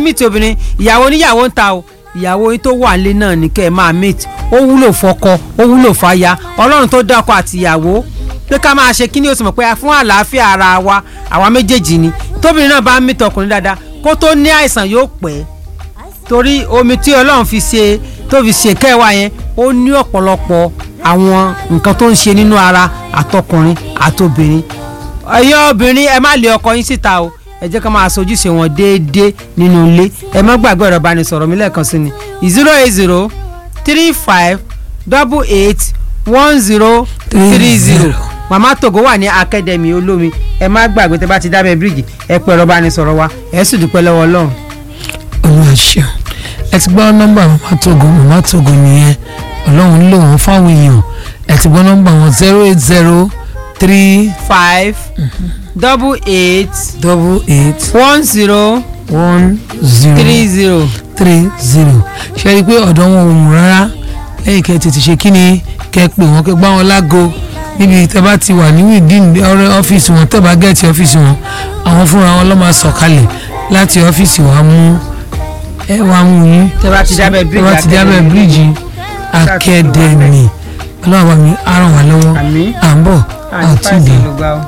meet obìnrin ìyàwó oníyàwó ń ta o ìyàwó yín tó wà nílé náà ní kẹ́ ẹ máa meet ó wúlò fọ́kọ ó wúlò fáya ọlọ́run tó dá ọkọ àti ìyàwó pé ká máa ṣe kíní ó sì mọ̀ pé fún àlàáfíà ara wa àwa méjèèjì ni tóbìnrin náà bá ń meet ọkùnrin dáadáa kó tó ní àìsàn yóò pẹ́ torí omi tí ọlọ́run fi ṣe tó fi ṣe kẹwàá yẹn ó ní ọ̀pọ̀lọpọ̀ àwọn nǹkan tó ń ṣe nínú ara àtọkùnrin àtobìnrin ẹ̀yin obìnrin ẹ má lé ọkọ yín síta o ẹ jẹ́ ká máa sojúṣe wọn déédéé nínú ilé ẹ má gbàgbé ọ̀rọ̀ ìbánisọ̀rọ̀ mi lẹ́ẹ̀kan sí ni zero eight zero three five double eight one zero three zero màmá togo wà ní akademi olómi ẹ má gbàgbé tẹ bá ti dábẹ́ bíríìjì ẹ pẹ́ ọ̀rọ̀ ìbánisọ̀rọ̀ wa ẹ sì dúpẹ́ lọ́wọ́ ọlọ́run. olúwa ṣeun ẹ ti gbọ́ nọ́mbà màmá togo màmá togo nìyẹn ọlọ́run lò wọ́n fáwọn èèyàn ẹ ti gbọ́ nọ́mbà wọn zero eight zero three five double eight double eight one zero one zero three zero. three zero ṣe rí i pé ọ̀dọ̀ wọn ò mú rárá lẹ́yìn kẹ́ ẹ tètè ṣe kí ni kẹ́ ẹ pè wọ́n kẹ́ ẹ gbá wọn lágo níbi tẹ́ bá ti wà ní within ọ̀rẹ́ ọ́fíìsì wọn tẹ́ bá gẹ̀ẹ́tì ọ́fíìsì wọn àwọn fúnra wọn ló máa sọ̀kalẹ̀ láti ọ́fíìsì wa mú ẹ wá mú yín Tẹ́ bá ti dábẹ́ tẹ́ bíríìjì bá ti dábẹ́ Academy. bíríìjì akẹ́dẹ̀mì ọlọ́run àbámi á ràn wá lọ́wọ́ Àmín. à ń bọ̀ àní àtúndì. fáìsì ló gbà ó.